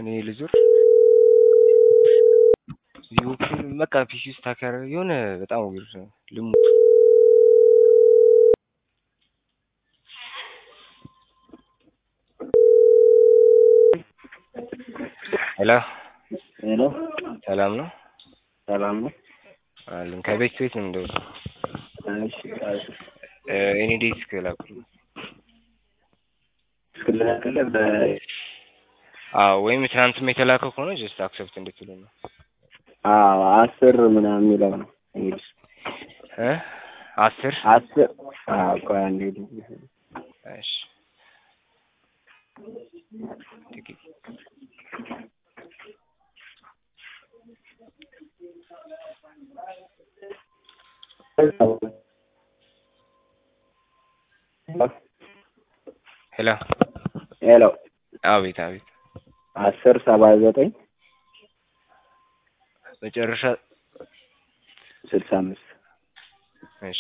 እኔ ልዙር ቪኦፒ በቃ ፒሲ ውስጥ ታከረ የሆነ በጣም ዊርድ ነው። ልሙ ሄሎ ሄሎ ሰላም ነው ሰላም ነው። አለን ከቤት ቤት ነው እንደው እሺ እሺ። እኔ ዴስክ ላኩልኝ። እስክልላክለ በ አዎ ወይም ትናንትም የተላከ ከሆነ ጀስት አክሰፕት እንድትሉ ነው አዎ አስር ምናምን የሚለው ነው እንግዲህ እ አስር አስር አዎ ቆይ አንዴ እሺ ጥቂት ሄሎ ሄሎ አቤት አቤት አስር ሰባ ዘጠኝ መጨረሻ ስልሳ አምስት እሺ